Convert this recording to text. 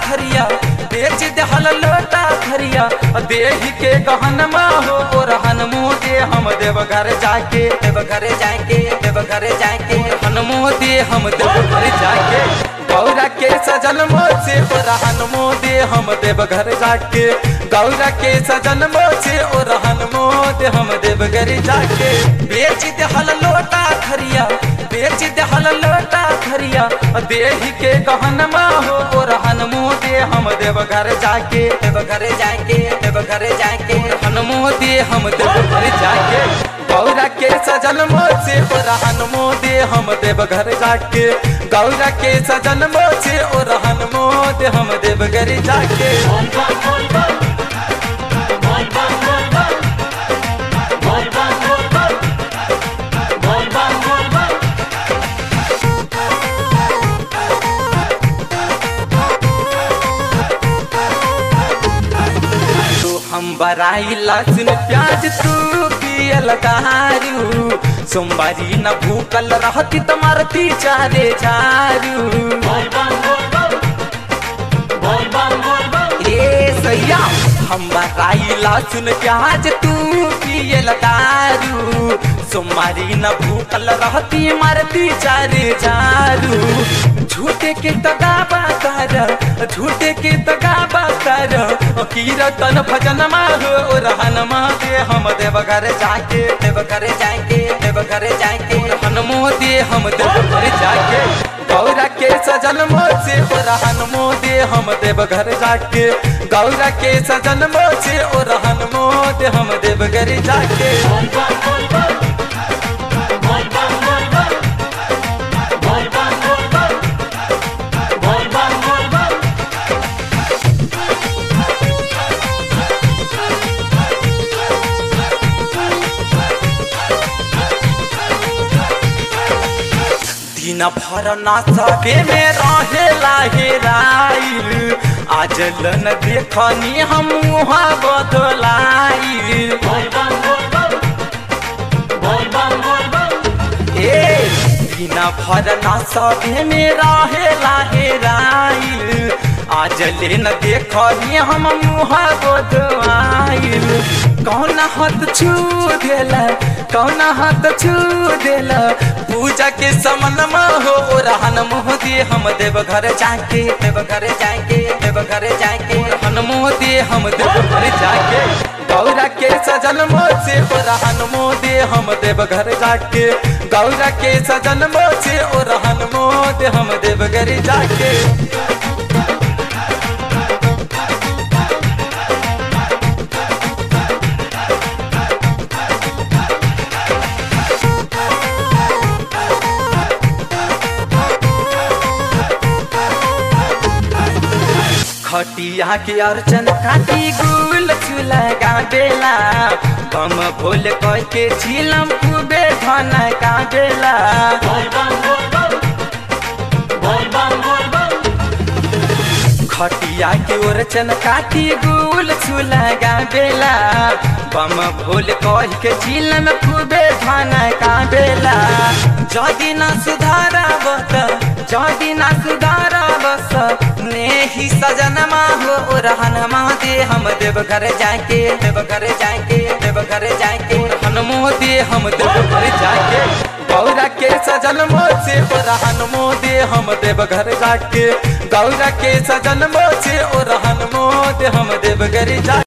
खरिया बेच दहल लोटा खरिया देही के गहनमा हो ओरहन मुँह दे हम देव घर जाके देव घर जाके देव घर जाके हनुमो दे हम देव घर जाके गौरा के सजन मोचे ओरहन मुँह दे हम देव घर जाके गौरा के सजन मोचे ओरहन मुँह दे हम देव घर जाके बेच दहल लोटा खरिया बेच दहल लोटा खरिया देही के गहनमा हो ओरहन मुँह दे हम देव घर जाके देव घर जाके देव घर जाके हनुमो दे हम देव घर जाके गौरा के सजन मोचे ओरहन मुँह दे हम देव घर जाके गौरा के सजन मोचे ओरहन मुँह दे हम देव घर जाके तू हम बराई लहसुन प्याज तू पियल दारू सोमवारी न भूकल रहती तुम्हारती चारे चारू ए सैया हम बराई लहसुन प्याज तू पियल दारू सोमवारी न भूकल रहती मरती चारे चारू झूठे के तगाबा कर झूठे के तगाबा कर कीरतन भजन माहो रहन दे हम देव घर जाके देव घर जाके देव घर जाके हनुमो दे हम देव घर जाके गौरा के सजन मोचे रहन मो दे हम देव घर जाके गौरा के सजन मोचे रहन मो दे हम देव घर जाके दिन भर ना सबे में रहेला हेराइल आज लन देखनी हम मुहा बदलाइल ए दिन भर ना सबे में रहेला हेराइल आज लेन देखनी हम मुहा बदलाइल कौन हाथ छू देला कौन हाथ छू देला पूजा के समन हो रहन मुँह दे हम देव घर जाके देव घर जाके देव घर जाके रहन मुँह दे हम देव घर जाके गौरा के सजन मोचे रहन मुँह दे हम देव घर जाके गौरा के सजन मोचे रहन मुँह दे हम देव घर जाके खटिया के अर्चन काटी गुल चूल्हा गाबेला बम भोल कह के झिलम खूबे धन गाबेला खटिया के ओरचन काटी गुल चूल्हा गाबेला बम भोल कह के झिलम खूबे धन गाबेला जदि न सुधारा बत जदि न सुधारा बस नेही सजनमा हो रहन दे हम देव घर जाके देव घर जाके देव घर जाके हनुमो दे हम देव घर जाके गौरा के सजन मोचे रहन मो दे हम देव घर जाके गौरा के सजन मोचे रहन मो दे हम देव घर जाके